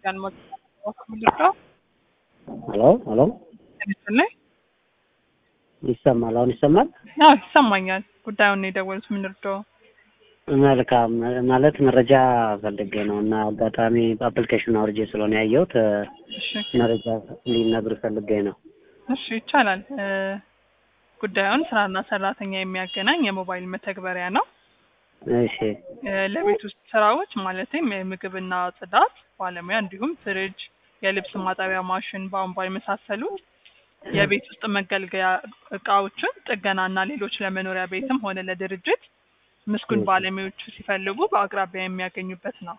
ሄሎ ሄሎ ላይ ይሰማል? አሁን ይሰማል? አዎ ይሰማኛል። ጉዳዩን የደወሉት ምን እርዳው? መልካም ማለት መረጃ ፈልጌ ነው እና አጋጣሚ አፕሊኬሽን አውርጄ ስለሆነ ያየሁት እሺ መረጃ ሊነግሩ ፈልጌ ነው። እሺ ይቻላል። እ ጉዳዩን ስራና ሰራተኛ የሚያገናኝ የሞባይል መተግበሪያ ነው። እሺ እ ለቤት ውስጥ ስራዎች ማለትም የምግብና ጽዳት ባለሙያ እንዲሁም ፍሪጅ፣ የልብስ ማጠቢያ ማሽን፣ ቧንቧ የመሳሰሉት የቤት ውስጥ መገልገያ እቃዎችን ጥገናና ሌሎች ለመኖሪያ ቤትም ሆነ ለድርጅት ምስጉን ባለሙያዎች ሲፈልጉ በአቅራቢያ የሚያገኙበት ነው።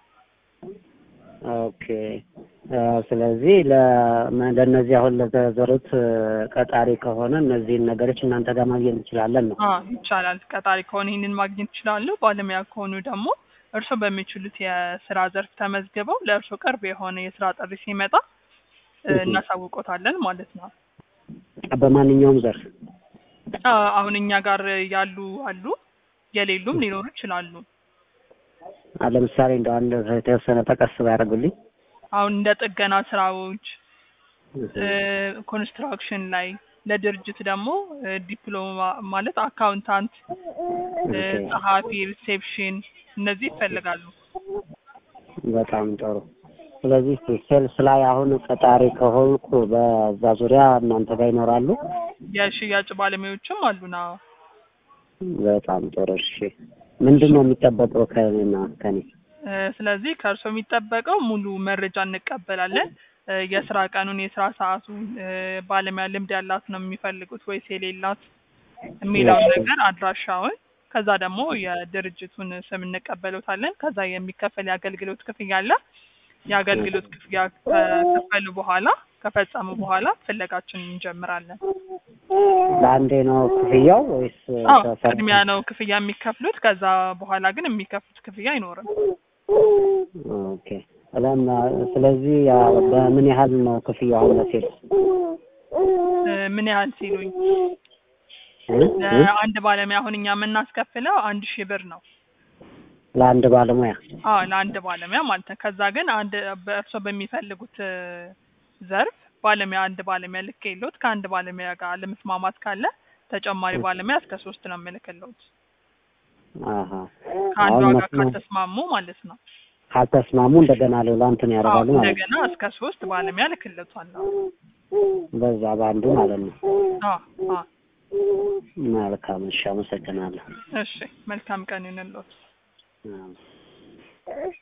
ኦኬ እ ስለዚህ ለ- ለእነዚህ አሁን ለተዘሩት ቀጣሪ ከሆነ እነዚህን ነገሮች እናንተ ጋር ማግኘት እንችላለን ነው። አዎ ይቻላል። ቀጣሪ ከሆነ ይህንን ማግኘት ይችላሉ። ባለሙያ ከሆኑ ደግሞ እርስዎ በሚችሉት የስራ ዘርፍ ተመዝግበው ለእርስዎ ቅርብ የሆነ የስራ ጥሪ ሲመጣ እ እናሳውቆታለን ማለት ነው። በማንኛውም ዘርፍ አዎ አሁን እኛ ጋር ያሉ አሉ፣ የሌሉም ሊኖሩ ይችላሉ። አ- ለምሳሌ እንደ አንድ የተወሰነ ጠቀስ ባያደርጉልኝ። አሁን እንደ ጥገና ስራዎች እ ኮንስትራክሽን ላይ ለድርጅት ደግሞ እ ዲፕሎማ ማለት አካውንታንት፣ እ ጸሐፊ፣ ሪሴፕሽን እነዚህ ይፈልጋሉ። በጣም ጥሩ። ስለዚህ ሴልስ ላይ አሁን ቀጣሪ ከሆንኩ በዛ ዙሪያ እናንተ ጋር ይኖራሉ። የሽያጭ ባለሙያዎችም አሉና በጣም ጥሩ። እሺ ምንድን ነው የሚጠበቀው ከኔና ከኔ? እ ስለዚህ ከእርስዎ የሚጠበቀው ሙሉ መረጃ እንቀበላለን። እ የስራ ቀኑን፣ የስራ ሰዓቱን፣ እ ባለሙያ ልምድ ያላት ነው የሚፈልጉት ወይስ የሌላት የሚለውን ነገር አድራሻውን፣ ከዛ ደግሞ የድርጅቱን ስም እንቀበሉታለን። ከዛ የሚከፈል የአገልግሎት ክፍያ አለ። የአገልግሎት ክፍያ ከከፈሉ በኋላ ከፈጸሙ በኋላ ፍለጋችንን እንጀምራለን። ለአንዴ ነው ክፍያው ወይስ አዎ ተሰር- ቅድሚያ ነው ክፍያ የሚከፍሉት። ከዛ በኋላ ግን የሚከፍሉት ክፍያ አይኖርም። ኦኬ ለም ስለዚህ ያው በምን ያህል ነው ክፍያው አሁን ለሴልስ? እ ምን ያህል ሲሉኝ እ? እ? ለአንድ ባለሙያ አሁን እኛ የምናስከፍለው አንድ ሺህ ብር ነው። ለአንድ ባለሙያ አዎ ለአንድ ባለሙያ ማለት ነው። ከዛ ግን አንድ በእርሶ በሚፈልጉት እ ዘርፍ ባለሙያ አንድ ባለሙያ ልክ የለውት ከአንድ ባለሙያ ጋር ለመስማማት ካለ ተጨማሪ ባለሙያ እስከ ሶስት ነው የምልክለውት አሀ ከአንዷ አሁን ጋር መስማት ካልተስማሙ ማለት ነው። ካልተስማሙ እንደገና ሌላ እንትን አዎ ያደርጋሉ ማለት ነው። እንደገና እስከ ሶስት ባለሙያ ልክለቷለሁ። በዛ በአንዱ ማለት ነው። አዎ አዎ መልካም እሺ፣ አመሰግናለሁ። እሺ መልካም ቀን ይሁንልዎት። አዎ።